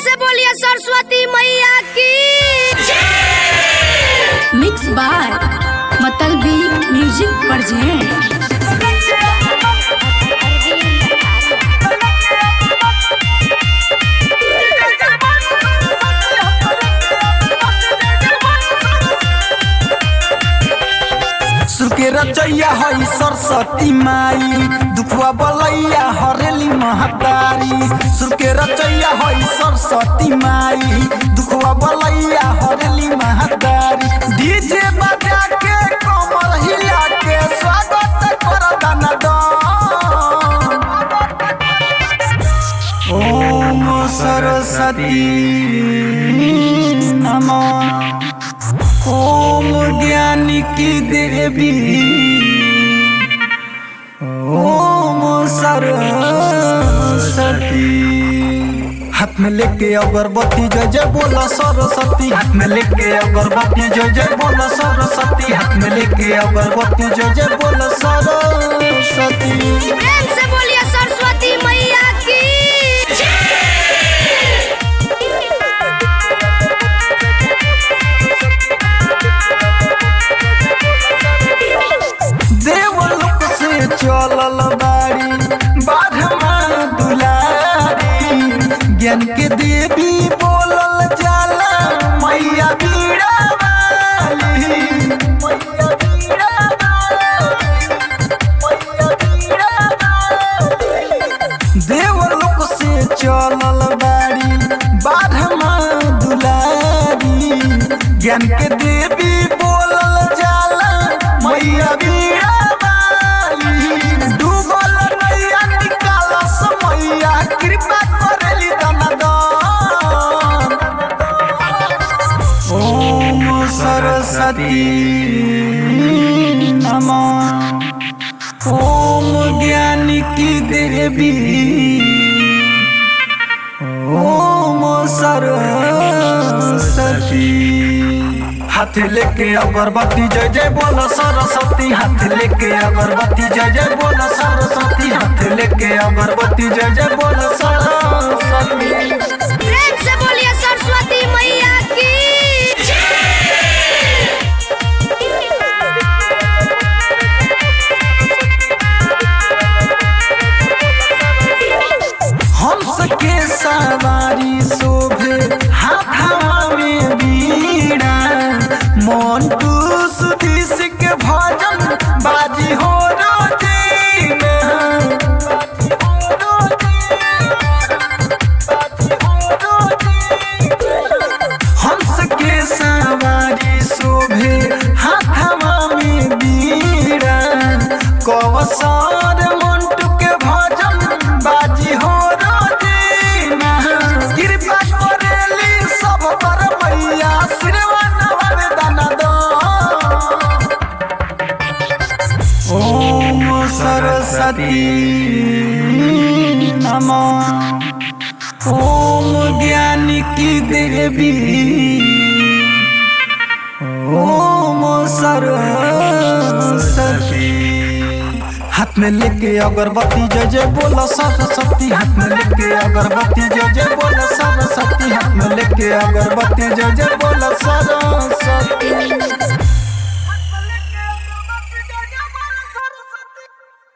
से बोलिए सरस्वती मैया की mix by Matlabi music present सुके रचैया हई सरस्वती माई दुखवा बलैया हरेली महतारी सुके रचैया हई सरस्वती माई दुखवा बलैया हरेली महतारी डीजे बजा के कमर हिला के स्वागत कर दनदन ओम सरस्वती नमः ओम ज्ञानी की देवी ओम सरस्वती हाथ में लेके अगरबत्ती जय जय बोला सरस्वती हाथ में लेके अगरबत्ती जय जय बोला सरस्वती हाथ में लेके अगरबत्ती जय जय बोला सरस्वती प्रेम से बोलिए सरस्वती मैया की देवलोक से चलल बाड़ी बाढ़मा दुलारी ज्ञान के देवी बोलल जाला मैया बीड़ा वाली मैया बीड़ा वाली मैया बीड़ा वाली देवलोक से चलल बाड़ी बाढ़मा दुलारी ज्ञान के देवी बोलल जाला मैया बीड़ा वाली डूबल नैया निकालस मैया कृपा करेली दनदन ओम सरस्वती नमः ओम ज्ञानी की देवी ओम सरस्वती हाथ लेके अगरबत्ती जय जय बोला सरस्वती हाथ लेके अगरबत्ती जय जय बोला सरस्वती हाथ लेके अगरबत्ती जय जय बोला सरस्वती प्रेम से बोलिए सरस्वती मैया की हंस के सवारी शोभे हाथवा में बीड़ा मोन्टू सुधीश के भजन बाजी हो रोजी में बाजी हो रोजी में। हंस के सवारी शोभे हाथवा में बीड़ा कवसार मंटू के भजन बाजी हो रोजीना कृपा करेली सब पर मैया श्रीवन वरदान दो ओम सरस्वती नमः ओम ज्ञानी की देवी ओम सरस्वती हाथ में लेके अगरबत्ती जय जय बोला सरस्वती हाथ में लेके अगरबत्ती जय जय बोला सरस्वती हाथ में लेके अगरबत्ती जय जय बोला सरस्वती